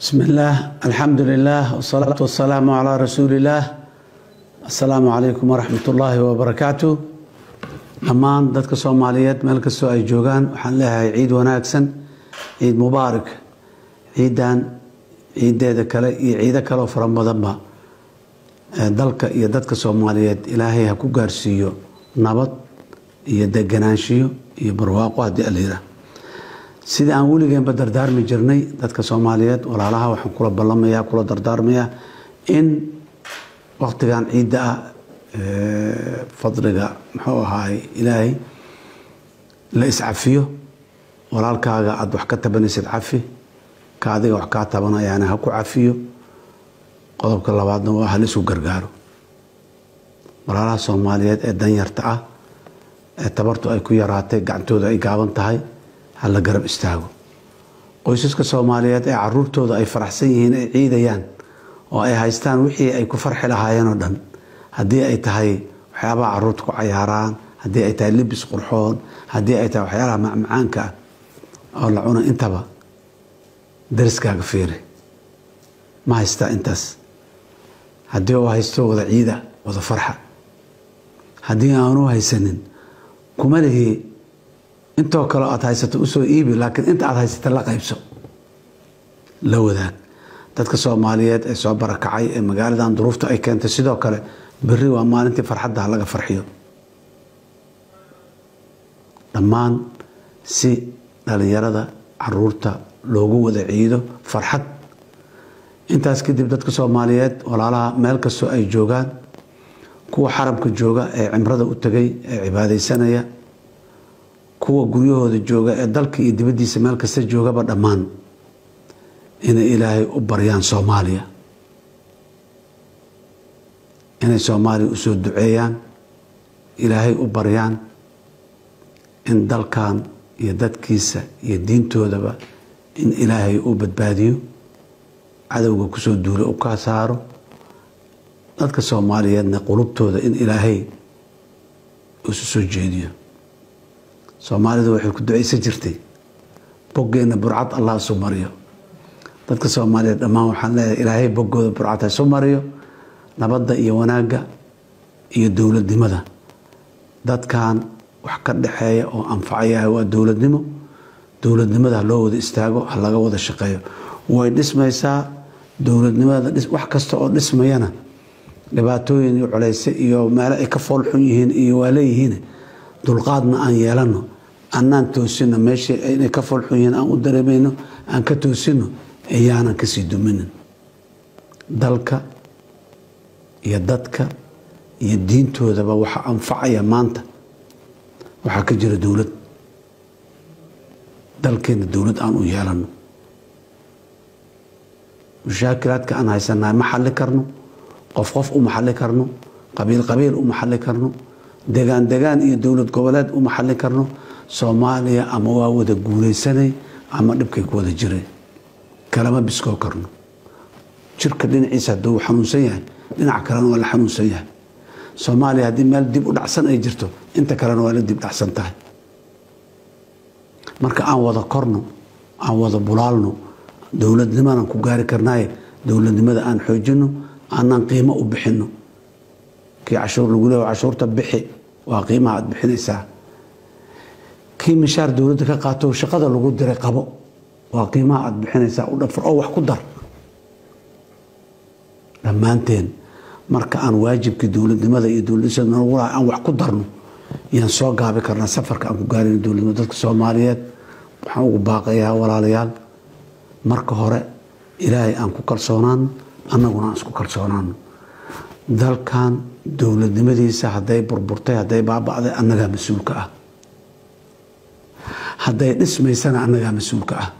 بسم الله الحمد لله والصلاة والسلام على رسول الله السلام عليكم ورحمة الله وبركاته dhammaan dadka soomaaliyeed meel kastoo ay joogaan waxaan leeyahay ciid wanaagsan ciid mubaarak ciidan ciideeda kale iyo ciido kaleoo fara badanba dalka iyo dadka soomaaliyeed ilaahay ha ku gaarsiiyo nabad iyo deganaanshiyo iyo barwaaqo haddii alayira sidii aan weligeenba dardaarmi jirnay dadka soomaaliyeed walaalaha waxaan kula ballamaya kula dardaarmayaa in waqtigan ciidda ah fadliga muxuu ahaay ilaahay la iscafiyo walaalkaaga aada wax ka tabanaysid cafi ka adiga wax kaa tabanayaana ha ku cafiyo qodobka labaadna waa halisu gargaaro walaalaha soomaaliyeed ee danyarta ah ee tabartu ay ku yaraatay gacantooda ay gaaban tahay ha la garab istaago qoysaska soomaaliyeed ee caruurtooda ay faraxsan yihiin ay ciidayaan oo ay haystaan wixii ay ku farxi lahaayeen oo dhan haddii ay tahay waxyaabaha caruurta ku cayaaraan haddii ay tahay libis qurxoon haddii ay tahay waxyaalaha macmacaanka ah oo la cuna intaba dariskaaga fiiri ma haystaa intaas haddii uu haysto wada ciida wada farxa haddii aanu haysanin kuma lihi intoo kale aad haysato usoo iibi laakiin inta aad haysata la qaybso la wadaag dadka soomaaliyeed ee soo barakacay ee magaaladan duruufta ay keentay sidoo kale berri waa maalintii farxadda ha laga farxiyo dhammaan si dhalinyarada caruurta loogu wada ciido farxad intaas kadib dadka soomaaliyeed walaalaha meel kastoo ay joogaan kuwa xaramka jooga ee cimrada u tegay ee cibaadaysanaya kuwa guryahooda jooga ee dalka iyo dibaddiisa meel kasta joogaba dhammaan inay ilaahay u baryaan soomaaliya inay soomaaliya usoo duceeyaan ilaahay u baryaan in dalkan iyo dadkiisa iyo diintoodaba in ilaahay uu badbaadiyo cadowga kusoo duula u ka saaro dadka soomaaliyeedna qulubtooda in ilaahay isu soo jeediyo soomaalidu waxay ku ducaysan jirtay boggeenna burcad allah isu mariyo dadka soomaaliyeed dhammaan waxaan leeyahay ilaahay boggooda burcad ha isu mariyo nabadda iyo wanaagga iyo dowladnimada dadkan wax ka dhexeeya oo anfacaya waa dowladnimo dowladnimada ha loo wada istaago ha laga wada shaqeeyo way dhismaysaa dowladnimada wax kasta oo dhismayana dhibaatooyin iyo culeyse iyo meelo ay ka foolxun yihiin iyo waa leeyihiin dulqaadna aan yeelano annaan toosino meeshii inay ka foolxun yihiin aan u dareemayno aan ka toosino ayaanan kasii duminin dalka iyo dadka iyo diintoodaba waxa anfacaya maanta waxaa ka jira dowlad dalkeenna dowlad aan u yeelano mushaakilaadka aan haysanahay ma xalli karno qof qof u maxalli karno qabiil qabiil u maxalli karno degaan degaan iyo dowlad goboleed u maxalli karno soomaaliya ama waa wada guulaysanay ama dhibkay ku wada jiray kalama biskoo karno jirka dhinaciisa hadduu xanuunsan yahay dhinac kalena waa la xanuunsan yahay soomaaliya haddii meel dib u dhacsan ay jirto inta kalena waa la dib dhacsan tahay marka aan wada korno aan wada bulaalno dowladnimadan ku gaari karnaaye dowladnimada aan xoojino aanaan qiimo u bixino kii cashuur lagu leeya cashuurta bixi waa qiimaha aad bixinaysaa kii mishaar dowladda ka qaato shaqada lagu diray qabo waa qiimaha aad bixinaysaa u dhafar oo wax ku dar dhammaanteen marka aan waajibkii dowladnimada iyo dowladnimada aan wax ku darno yaan soo gaabi karnaa safarka aan ku gaarino dowladnimada dadka soomaaliyeed waxaan ugu baaqayaa walaalayaal marka hore ilaahay aan ku kalsoonaano annaguna aan isku kalsoonaano dalkan dowladnimadiisa hadday burburtay hadday baaba'day annagaa mas-uulka ah hadday dhismaysana annagaa mas-uulka ah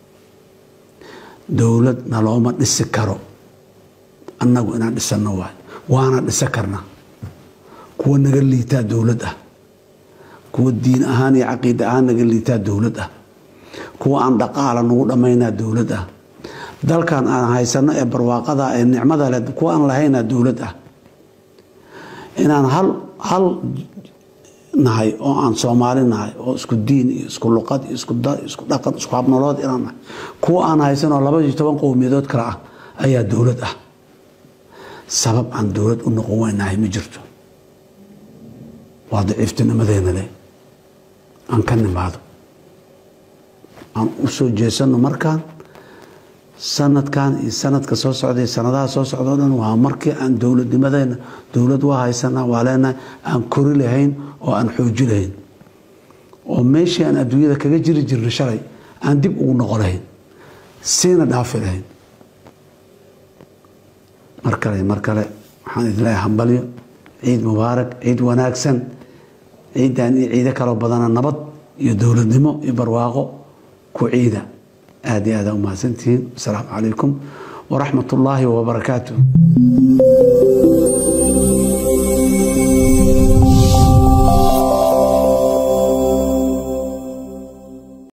dowlad nalooma dhisi karo annagu inaan dhisanno waay waana dhisa karna kuwa naga liitaa dowlad ah kuwa diin ahaan iyo caqiida ahaan naga liitaa dowlad ah kuwa aan dhaqaala nagu dhammaynaa dowlad ah dalkan aan haysano ee barwaaqada ee nicmada leh kuwa aan lahaynaa dowlad ah inaan hal hal nahay oo aan soomaali nahay oo isku diin iyo isku luqad iyo isku dal isku dhaqan isku habnolood inaan nahay kuwa aan haysanoo laba iyo toban qowmiyadood kale ah ayaa dowlad ah sabab aan dowlad u noqon weynahay ma jirto waa daciiftinimadeena leh aan ka nimaado aan u soo jeesanno markaan sanadkan iyo sanadka soo socday sanadaha soo socdao dhan waa markii aan dowladnimadeena dowlad waa haysanaa waa leenahay aan kori lahayn oo aan xooji lahayn oo meeshii aan adduunyada kaga jiri jirnay shalay aan dib ugu noqo lahayn siina dhaafi lahayn mar kale mar kale waxaan idin leeyahay hambalyo ciid mubaarak ciid wanaagsan ciiddan iyo ciido kaloo badana nabad iyo dowladnimo iyo barwaaqo ku ciida aad iyo aada umahadsantihiin asalaamu calaykum waraxmat ullaahi wabarakaatu